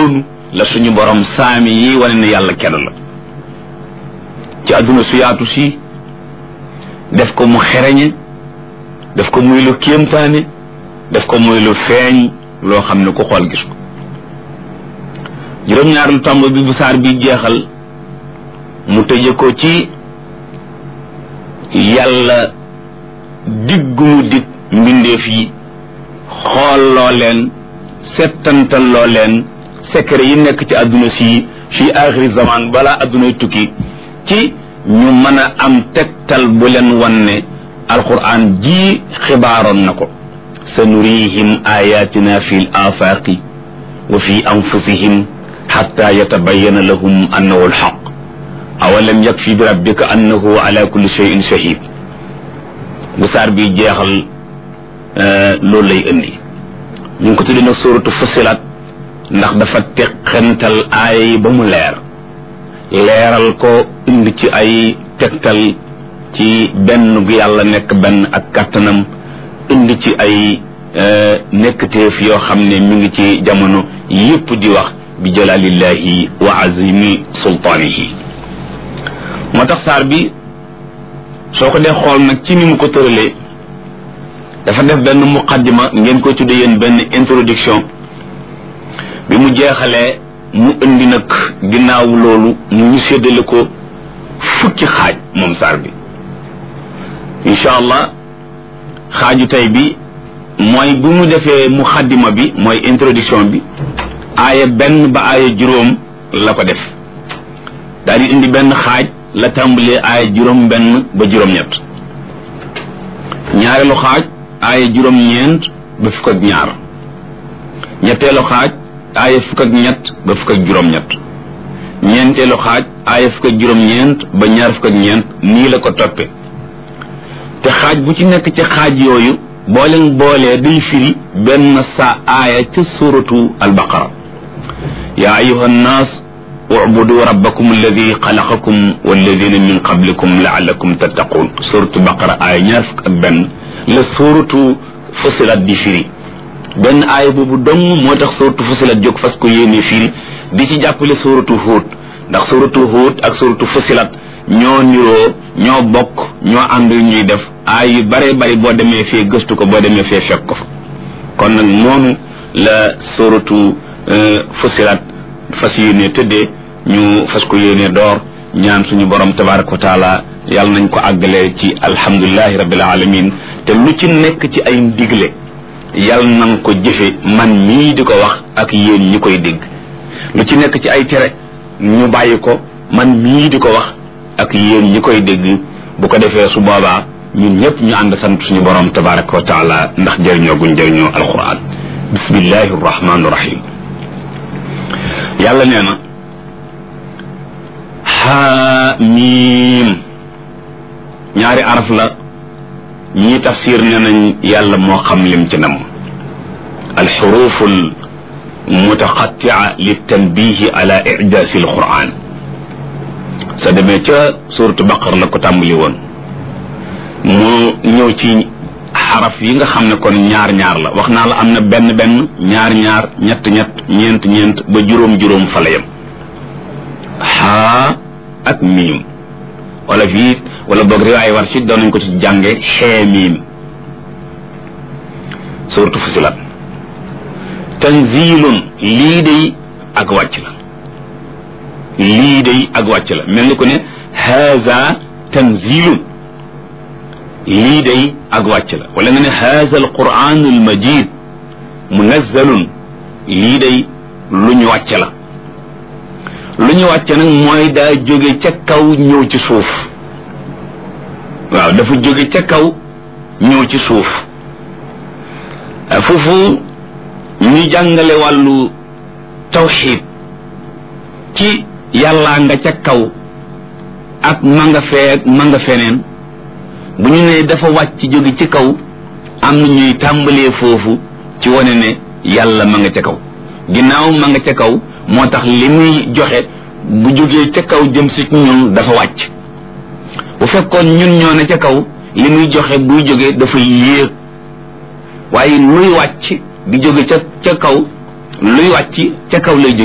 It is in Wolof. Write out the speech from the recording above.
noonu la suñu borom saami yi wane ne yàlla kenn la ci àdduna su yaatu si def ko mu xereñe def ko muy lu kéemtaane def ko muy lu feeñ loo xam ne ku xool gis ko juróom-ñaareelu tomb bi bu saar bi jeexal mu tëje ko ci yàlla diggu mu dig mbindeef yi xool loo leen settantal loo leen secret yi nekk ci àdduna si fi axiri zaman balaa àddunay tukki ci ñu mën a am tegtal bu leen wan ne alquran ji xibaaroon na ko sa nurihim ayatina fi l afaqi wa fi anfusihim xatta yatabayana lahum annahu alxaq awalam yakfi bi rabbika annahu ala kulli cheyin shahid bu saar bi jeexal loolu lay indi ñu ngi ko tuddee nag suratu fusilat ndax dafa teqantal aaya yi ba mu leer leeral ko indi ci ay tegtal ci benn gu yàlla nekk benn ak kàttanam indi ci ay nekkteef yoo xam ne mi ngi ci jamono yépp di wax bi jalalillahi wa azimi sultaanihi moo tax saar bi soo ko dee xool nag ci ni mu ko tëralee dafa def benn muqaddima ngeen koy tudde yéen benn introduction bi mu jeexalee mu indi nag ginnaaw loolu ñu séddale ko fukki xaaj moom saar bi incha allah xaaju tey bi mooy bu mu defee muqaddima bi mooy introduction bi aaya benn ba aaya juróom la ko def daal di indi benn xaaj la tàmbalee aaya juróom benn ba juróom-ñett ñaareelu xaaj aaya juróom-ñeent ba fukk ak ñaar ñetteelu xaaj aaya fukk ak ñett ba fukk ak juróom-ñett ñeenteelu xaaj aaya fukk ak juróom-ñeent ba ñaar fukk ak ñeent nii la ko toppe te xaaj bu ci nekk ci xaaj yooyu boo leen boolee day firi benn sa aaya ca suratu albaqara yaa ayuha nnaas ubudu rabbakum alladi xalaqakum walladina min qablikum laalakum tattaqun suratu baqara aaya ñaar fukk ak benn la suratu fusilat di firi benn aaya boobu dong moo tax suratu fusilat jóg fas ko yéene firi di ci jàppale suratu huut ndax suratu huut ak suratu fusilat ñoo niroo ñoo bokk ñoo ànd ñuy def aay yu bare bari boo demee fee gëstu ko boo demee fee fekk ko fa kon nag noonu la suratu fusilat fas yéene tëddee ñu fas ko yéene door ñaan suñu borom tabaraka wa taala yàlla nañ ko àggalee ci alhamdulilahi rabbil alamin te lu ci nekk ci ay ndigle yàlla nañ ko jëfe man mii di ko wax ak yéen ñi koy dégg lu ci nekk ci ay tere ñu bàyyi ko man mii di ko wax ak yéen ñi koy dégg bu ko defee su boobaa ñun ñëpp ñu ànd sant suñu borom tabaraka wa taala ndax jëriñoo guñ jëriñoo alquran bismillahi rahmaani rahim yàlla nee na xaamiim ñaari araf la ñii tafsir nee nañ yàlla moo xam lim ci nam alxurufu almutaqatia litanbihi ala ijaasi alquran sa demee ca suratu baqar la ko tàmbali woon mu ñëw ci xaraf yi nga xam ne kon ñaar ñaar la wax naa la am na benn benn ñaar ñaar ñett ñett ñeent ñeent ba juróom juróom fa la yem xaa ak miim wala fii wala boog riwaay war si doon nañ ko ci jànge xee miim suratu fusilat tanzilun lii day ak wàcc la lii day ak wàcc la mel ni ko ne haza tanzilun lii day ak wàcc la wala nga ne haza alquran almajid munazzalun lii day lu ñu wàcc la lu ñu wàcc nag mooy daa jóge ca kaw ñëw ci suuf waaw dafa jóge ca kaw ñëw ci suuf foofu ñu jàngale wàllu tawxid ci yàllaa nga ca kaw ak ma nga fee ak ma nga feneen bu ñu nee dafa wàcc jóge ci kaw am na ñuy tàmbalee foofu ci wane ne yàlla ma nga ca kaw ginnaaw ma nga ca kaw moo tax li muy joxe bu jógee ca kaw jëm si ñun dafa wàcc bu fekkoon ñun ñoo ne ca kaw li muy joxe buy jógee dafa yéeg waaye luy wàcc di jóge ca ca kaw luy wàcc ca kaw lay jóge